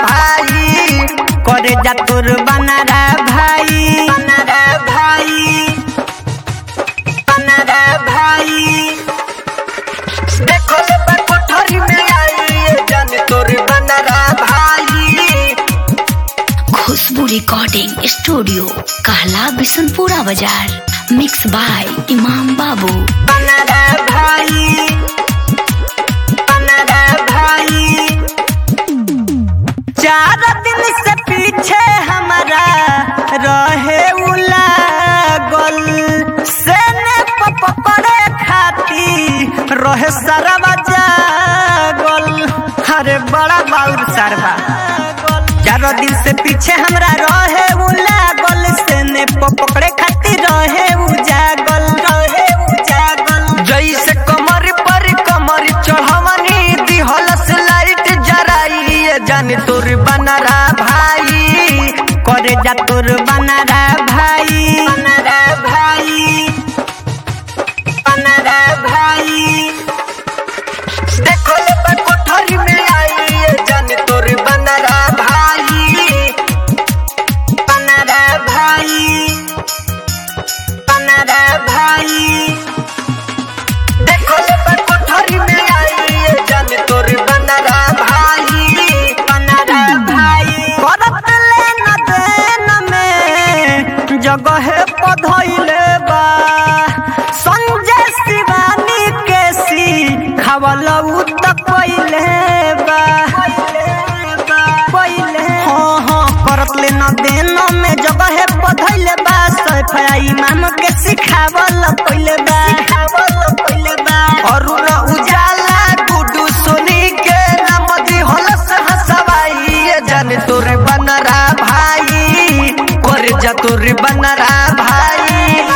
भाई करे जा तोर बनारा भाई बनारा भाई बनारा भाई देखो ले बा कोठरी में आई ये जान तोर बनारा भाई खुशबू रिकॉर्डिंग स्टूडियो कहला बिशनपुरा बाजार मिक्स बाय इमाम बाबू बनारा भाई बनारा भाई चार दिन से पीछे हमारा रहे उलागल सेने पकड़े खाती रहे सरवा जागल अरे बड़ा बाउर सरवा चार दिन से पीछे हमरा रहे उलागल सेने पकड़े खाती रहे उजागल रहे उजागल जैसे कमर पर कमर चढ़वनी दिहलस लाइट जराई ये जान तोर बनरा भाई करे जा तोर बनरा भाई बनरा भाई बनरा भाई देखो ले बा कोठरी में आई ये जान तोर बनरा भाई बनरा भाई बनरा भाई देखो ले बा कोठरी में आई ये जान तोर बनरा भाई बनरा भाई करत ले न देन में जगह पधइले बा संजय शिवानी के सी खवल उत पहिले बा पहिले हाँ हाँ करत ले न देन में जगह पधइले बा सफाई इमाम के सिखावल पहिले बा सिखावल पहिले बा अरुण उजाला गुडू सोनी के नाम दी हलस हसवाई ये जान तोरे बनरा भाई कर जा तोरे बनरा भाई